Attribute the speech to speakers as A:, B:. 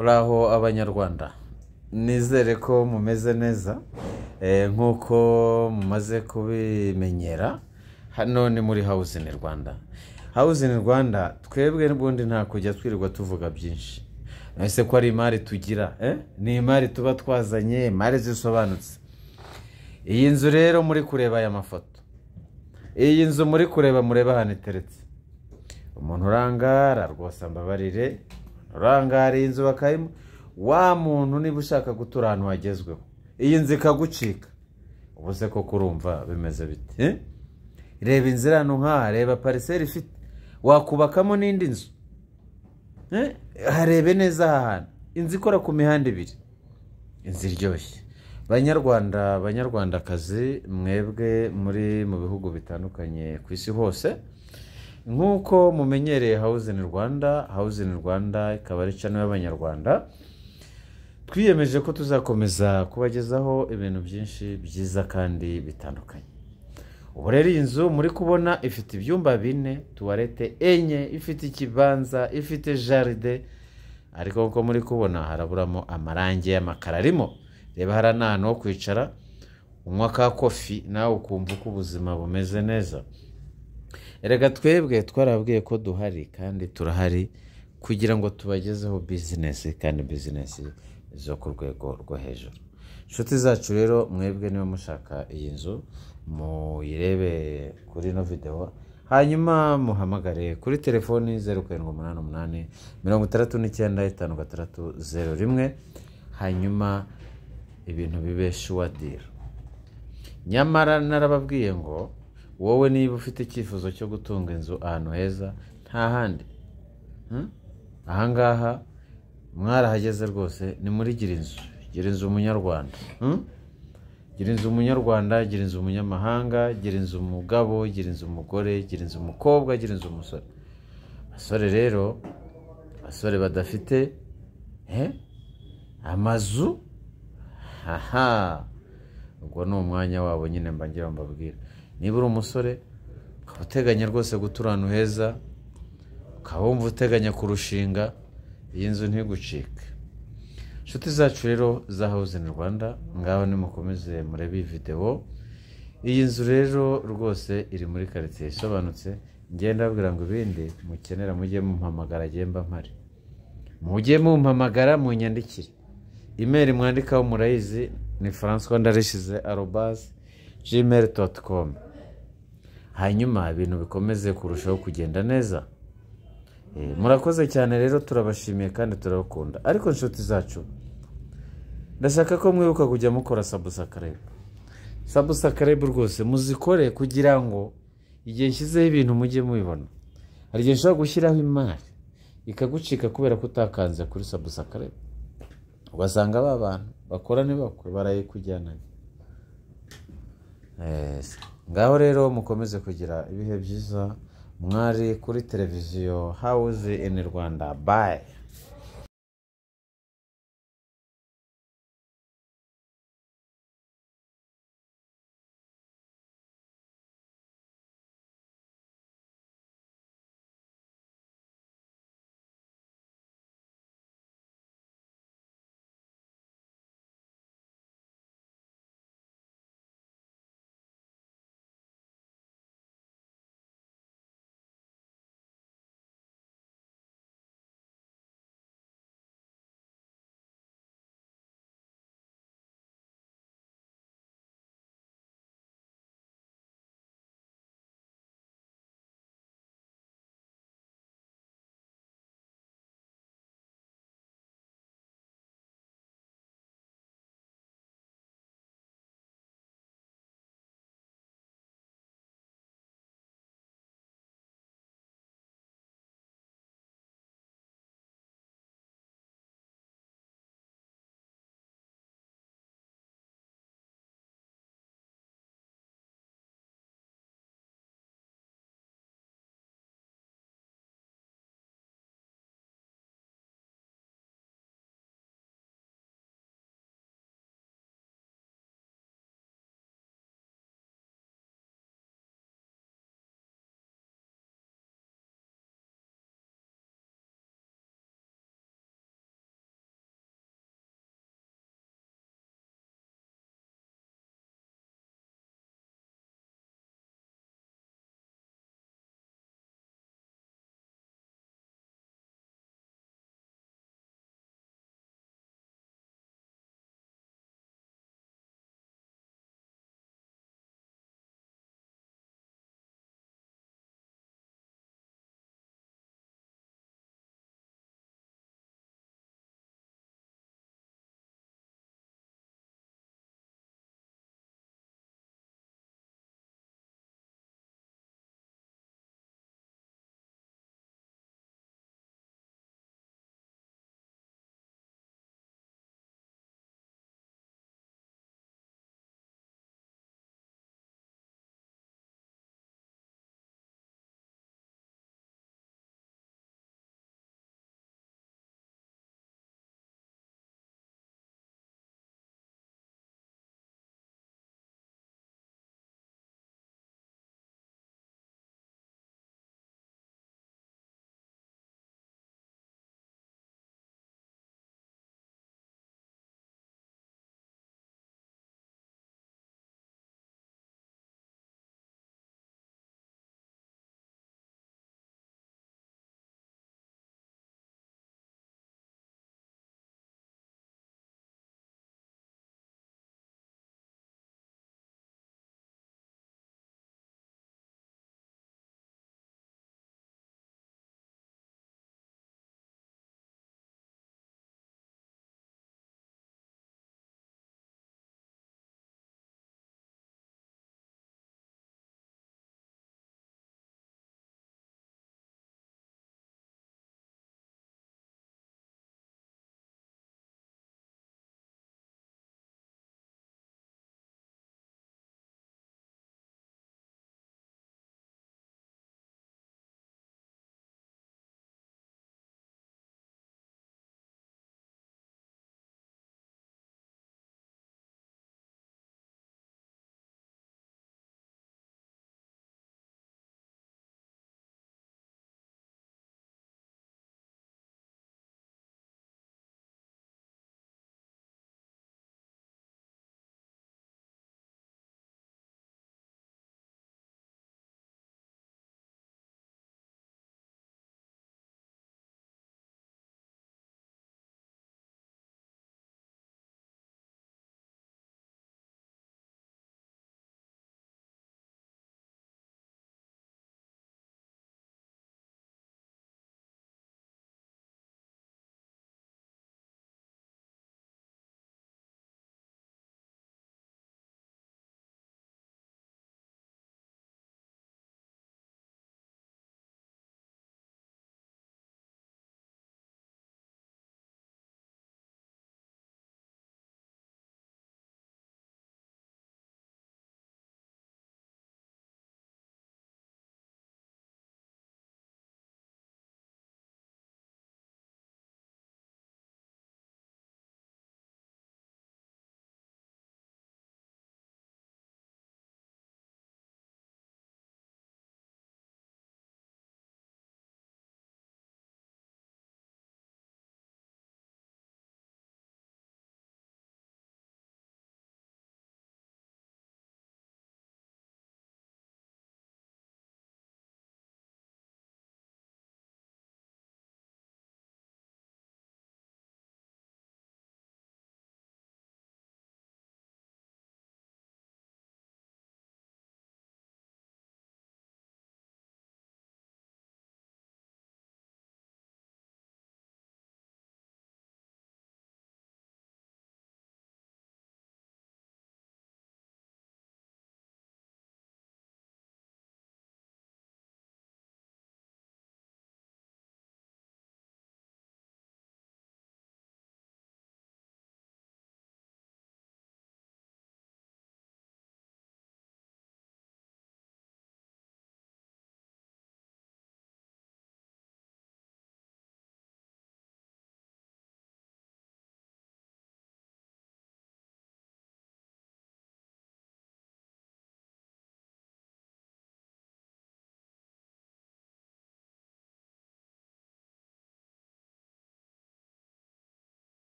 A: uraho abanyarwanda nizere ko mumeze neza eh, nk'uko mumaze kubimenyera hano ni muri house in rwanda house in rwanda twebwe n'ubundi nta kujya twirirwa tuvuga byinshi ese ko ari imari tugira eh? ni imari tuba twazanye imari zisobanutse iyi nzu rero muri kureba aya mafoto iyi nzu muri kureba mureba ahantu iteretse umuntu urangara rwose ambabarire urangara iyi nzu bakayimo wa muntu niba ushaka gutura ahantu hagezweho iyi nzu ikagucika ubu se koko urumva bimeze bite eh? reba inzira hano nk'aha reba pariseri ifite wakubakamo n'indi nzu eh? harebe neza aha hantu inzu ikora ku mihanda ibiri inzu iryoshye banyarwanda banyarwandakazi mwebwe muri mu bihugu bitandukanye ku isi hose nk'uko mumenyereye house in rwanda house in rwanda ikaba ari cano y'abanyarwanda twiyemeje ko tuzakomeza kubagezaho ibintu byinshi byiza kandi bitandukanye ubu rero iyi nzu muri kubona ifite ibyumba bine tuwarete enye ifite ikibanza ifite jaride ariko nk'uko muri kubona haraburamo amarangi y'amakara arimo reba hariya ni ahantu ho kwicara unywa ka kofi nawe ukumva uko ubuzima bumeze neza reka twebwe twarabwiye ko duhari kandi turahari kugira ngo tubagezeho bizinesi kandi bizinesi zo ku rwego rwo hejuru inshuti zacu rero mwebwe niba mushaka iyi nzu muyirebe kuri ino videwo hanyuma muhamagare kuri telefoni zeru karindwi umunani umunani mirongo itandatu n'icyenda itanu gatandatu zeru rimwe hanyuma ibintu bibe shuwadira nyamara narababwiye ngo wowe niba ufite icyifuzo cyo gutunga inzu ahantu heza nta handi ahangaha mwarahageze rwose ni muri gira inzu gira inzu umunyarwanda gira inzu umunyarwanda gira inzu umunyamahanga gira inzu umugabo gira inzu umugore gira inzu umukobwa gira inzu umusore abasore rero abasore badafite amazu aha ubwo ni umwanya wabo nyine mbangira mbabwira niba uri umusore ukaba uteganya rwose gutura ahantu heza ukaba wumva uteganya kurushinga iyi nzu ntigucike inshuti zacu rero za house in rwanda ngaho nimukomeze murebe iyi videwo iyi nzu rero rwose iri muri karitsiye isobanutse ngenda babwira ngo ibindi mukenera mujye mumpamagara mba mpari mujye mumpamagara munyandikire imeri mwandikaho murayizi ni francois ndarishize arobazi jimeri doti komu hanyuma ibintu bikomeze kurushaho kugenda neza murakoze cyane rero turabashimiye kandi turabakunda ariko inshuti zacu ndashaka ko mwibuka kujya mukora sabusakarebe sabusakarebe rwose muzikore kugira ngo igihe nshyizeho ibintu mujye mubibona hari igihe nshobora gushyiraho imari ikagucika kubera ko utakanze kuri sabusakarebe ugasanga ba bantu bakora ntibakwe barayikujyananye ngaho rero mukomeze kugira ibihe byiza mwari kuri televiziyo hawuze ini rwanda bayi